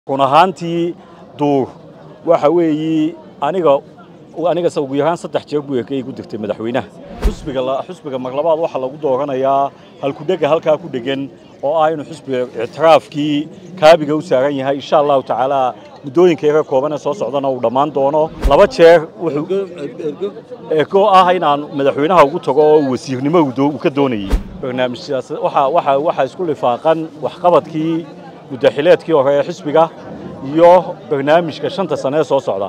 run ahaantii duur waxa weeyi aniga anigase ugu yaraan saddex jeer buu ekay ku dirtay madaxweynaha xusbiga xusbiga marlabaad waxaa lagu dooranayaa halkudhega halkaa ku dhegan oo ah inuu xusbiga ictiraafkii kaabiga u saaran yahay insha allahu tacaala muddooyinka yaga kooban ee soo socdana uu dhammaan doono laba jeer wuxuu eko ah inaan madaxweynaha ugu tago oo wasiirnimo uu ka doonayey barnaamijyaas waxa waxa waxaa isku lifaaqan waxqabadkii muddaxileedkii hore ee xisbiga iyo barnaamijka shanta sane ee soo socda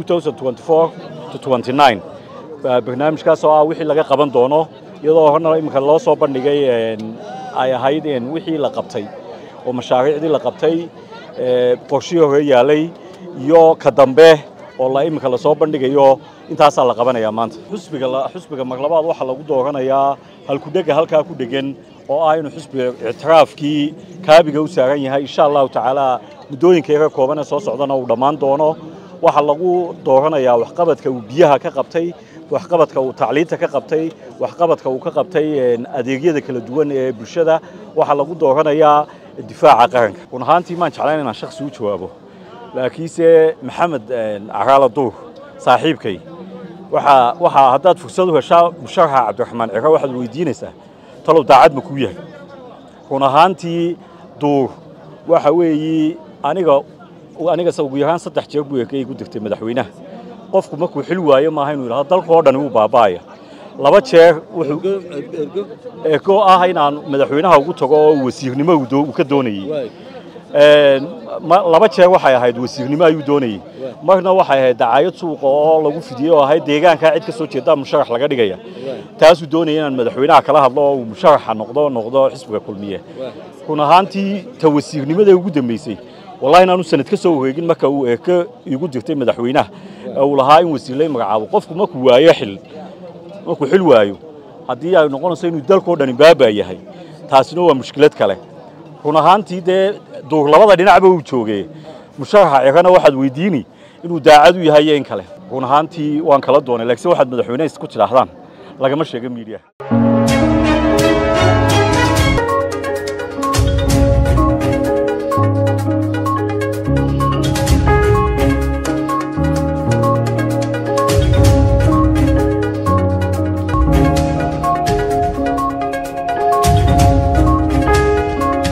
barnaamijkaas oo ah wixii laga qaban doono iyadoo horna iminka loo soo bandhigay ay ahayd wixii la qabtay oo mashaariicdii la qabtay qorshihii hore yaalay iyo ka dambe oo la iminka lasoo bandhigayo intaasaa la qabanayaa maanta xusbiga xusbiga marlabaad waxaa lagu dooranayaa halkudhega halkaa ku dhegan oo ah inuu xusbiga ictiraafkii kaabiga u saaran yahay insha allahu tacaala muddooyinka yaga kooban ee soo socdana uu dhammaan doono waxaa lagu dooranayaa waxqabadka uu biyaha ka qabtay waxqabadka uu tacliinta ka qabtay waxqabadka uu ka qabtay adeegyada kala duwan ee bulshada waxaa lagu dooranayaa difaaca qaranka run ahaantii maan jeclayn inaan shaksi u jawaabo laakiinse maxamed caraala duur saaxiibkay waxaa waxaa haddaad fursad u heshaa musharaxa cabdiraxmaan ciro waxaad weydiinaysaa talow daacad ma kuu yahay run ahaantii duur waxa weeyi aniga anigase ugu yaraan saddex jeer buu ekay ku dirtay madaxweynaha qofku markuu xil waayo maaha inuu yidhahdo dalka oo dhani wuu baaba'aya laba jeer wuxuu eko ah inaan madaxweynaha ugu tago oo wasiirnimo uu ka doonayey laba jeer waxay ahayd wasiirnimo ayuu doonayey marna waxay ahayd dacaayad suuqa oo lagu fidiyey oo ahayd deegaankaa cid ka soo jeedaa musharax laga dhigaya taasuu doonaya inaan madaxweynaha kala hadlo oo uu musharaxa noqdo noqdo xisbiga kulmiye run ahaantii ta wasiirnimada ugu dambeysay wallahi inaanu sanad ka soo wareegin marka uu eeko igu dirtay madaxweynaha uu lahaa in wasiirlay magacaabo qofku markuu waayo xil markuu xil waayo haddii ay noqonayso inuu dalkao dhani baabaa yahay taasina waa mushkilad kale run ahaantii dee duur labada dhinacba uu joogee musharaxa cirana waxaad weydiini inuu daacad u yahay iyo in kale run ahaantii waan kala doonay laakiin waxaad madaxweyne isku tidhaahdaan lagama sheega miidiyaha